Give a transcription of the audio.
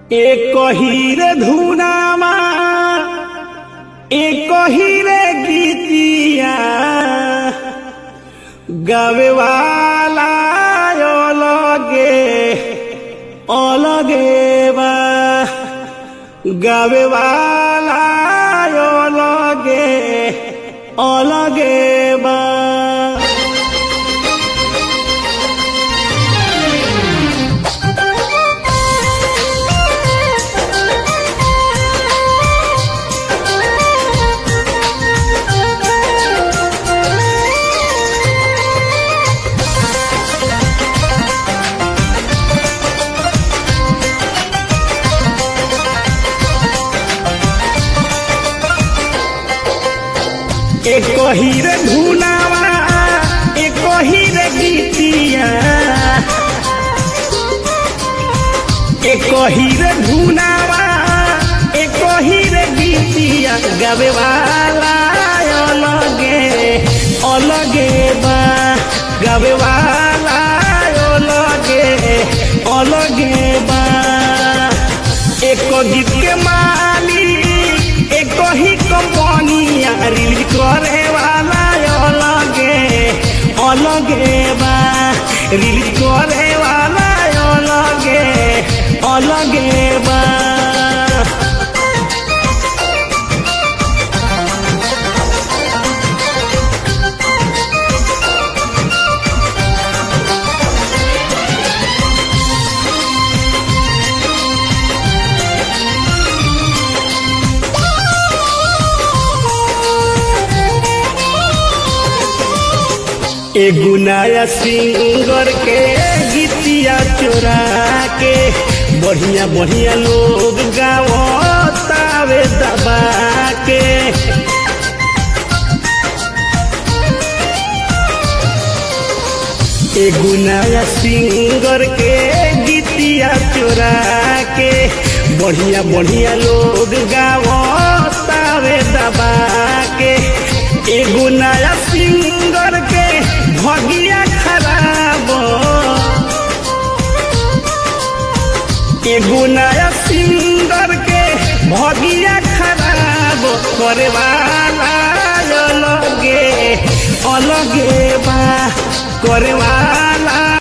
एक हीरे धुनामा एक हीरे गीतिया गावे वाला अलगे अलगे बा गावे वाला अलगे अलगे बा एक हीरे धुनावा एक हीरे गीतिया एक हीरे धुनावा एक हीरे गीतिया गावे वाला अलगे अलगे बा गावे वाला अलगे अलगे बा एक गीत के मालिक एक ही कंपनिया रिलीज करे वाला अलगे अलगे बा रिलीज करे वाला अलगे अलगे बा एगो नया सिंगर के गीतिया चोरा के बढ़िया बढ़िया लोग गावतावे दबा के एगो नया सिंगर के गीतिया चोरा के बढ़िया बढ़िया लोग गावतावे दबा के एगो नया सिंगर के भगिया खराब एगो नया सिंगर के भगिया खराब करे वाला अलगे अलगे बा करे वाला